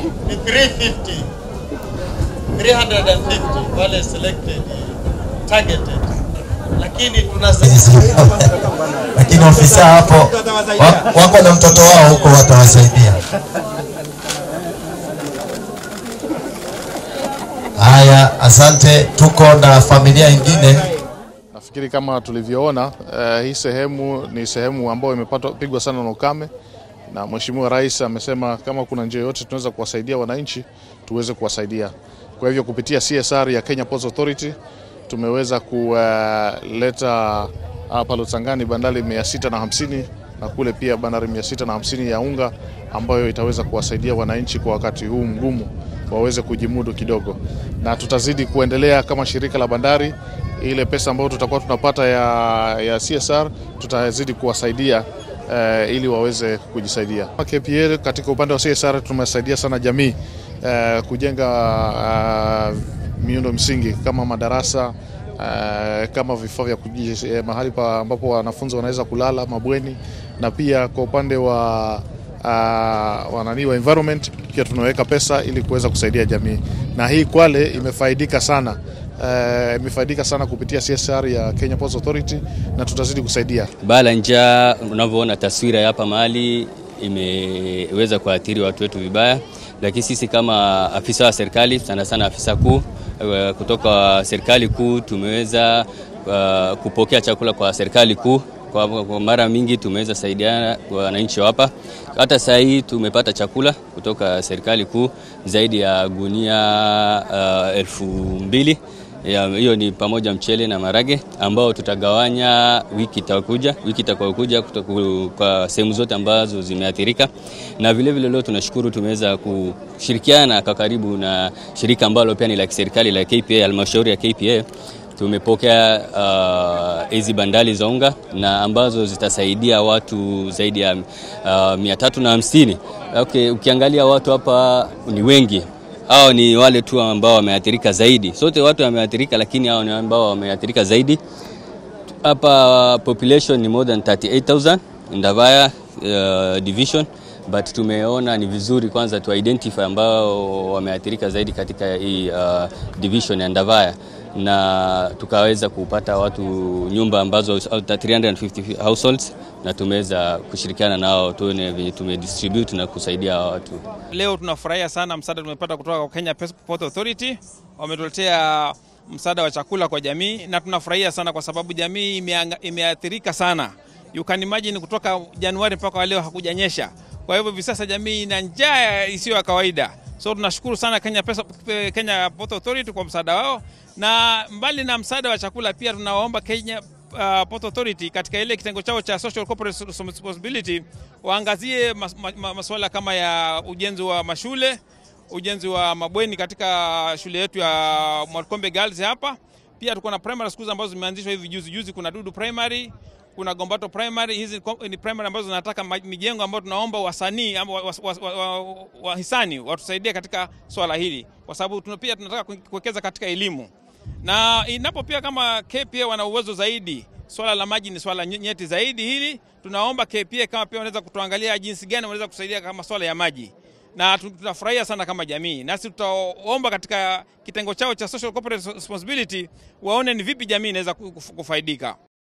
ni 350 350 wale selected targeted, lakini tunasaidia lakini ofisa hapo wa- wako na mtoto wao huko, watawasaidia. Haya, asante. Tuko na familia ingine. Nafikiri kama tulivyoona eh, hii sehemu ni sehemu ambayo imepigwa sana na ukame, na Mheshimiwa Rais amesema kama kuna njia yoyote tunaweza kuwasaidia wananchi tuweze kuwasaidia. Kwa hivyo kupitia CSR ya Kenya Ports Authority tumeweza kuleta hapa Lotsangani bandari mia sita na hamsini na kule pia bandari mia sita na hamsini ya unga ambayo itaweza kuwasaidia wananchi kwa wakati huu mgumu waweze kujimudu kidogo, na tutazidi kuendelea kama shirika la bandari ile pesa ambayo tutakuwa tunapata ya, ya CSR tutazidi kuwasaidia eh, ili waweze kujisaidia. KPA katika upande wa CSR tumesaidia sana jamii eh, kujenga uh, miundo msingi kama madarasa eh, kama vifaa vya kuji, eh, mahali pa ambapo wanafunzi wanaweza kulala mabweni, na pia kwa upande wa uh, wanani wa environment pia tunaweka pesa ili kuweza kusaidia jamii, na hii Kwale imefaidika sana eh, imefaidika sana kupitia CSR ya Kenya Ports Authority na tutazidi kusaidia. Baa la njaa, unavyoona taswira ya hapa mahali imeweza kuathiri watu wetu vibaya, lakini sisi kama afisa wa serikali, sana sana afisa kuu eh, kutoka serikali kuu tumeweza uh, kupokea chakula kwa serikali kuu kwa, kwa mara mingi tumeweza saidiana kwa wananchi wa hapa. Hata saa hii tumepata chakula kutoka serikali kuu zaidi ya gunia uh, elfu mbili ya, hiyo ni pamoja mchele na marage ambao tutagawanya wiki itakuja wiki itakayokuja kutoku- kwa sehemu zote ambazo zimeathirika, na vile vile leo tunashukuru tumeweza kushirikiana kwa karibu na shirika ambalo pia ni la kiserikali la KPA, halmashauri ya KPA tumepokea uh, hizi bandali za unga na ambazo zitasaidia watu zaidi ya uh, mia tatu na hamsini. Okay, ukiangalia watu hapa ni wengi hao ni wale tu ambao wameathirika zaidi. Sote watu wameathirika, lakini hao ni ambao wameathirika zaidi. Hapa population ni more than 38000 Ndavaya uh, division but tumeona ni vizuri kwanza tu identify ambao wameathirika zaidi katika hii uh, division ya Ndavaya na tukaweza kupata watu nyumba ambazo 350 households na tumeweza kushirikiana nao tuone venye tumedistribute na kusaidia hao watu. Leo tunafurahia sana msaada tumepata kutoka kwa Kenya Port Authority. Wametuletea msaada wa chakula kwa jamii na tunafurahia sana kwa sababu jamii imeanga- imeathirika sana. You can imagine kutoka Januari mpaka leo hakujanyesha. Kwa hivyo hivi sasa jamii ina njaa isiyo ya kawaida. So tunashukuru sana Kenya, Pesa, Kenya Port Authority kwa msaada wao, na mbali na msaada wa chakula pia tunawaomba Kenya uh, Port Authority katika ile kitengo chao cha social corporate responsibility waangazie mas, ma, ma, masuala kama ya ujenzi wa mashule, ujenzi wa mabweni katika shule yetu ya Mwakombe Girls hapa. Pia tuko na primary schools ambazo zimeanzishwa hivi juzi juzi. Kuna Dudu Primary, kuna Gombato Primary. Hizi ni primary ambazo zinataka ma- mijengo ambayo tunaomba wasanii ama wahisani wa, wa, wa, wa, wahisani watusaidie katika swala hili, kwa sababu tuna- pia tunataka kuwekeza katika elimu na inapo pia kama KPA wana uwezo zaidi, swala la maji ni swala nye- nyeti zaidi hili. Tunaomba KPA kama pia wanaweza kutuangalia jinsi gani wanaweza kusaidia kama swala ya maji, na tu- tutafurahia sana kama jamii, nasi tutaomba katika kitengo chao cha social corporate responsibility waone ni vipi jamii inaweza ku- kufaidika.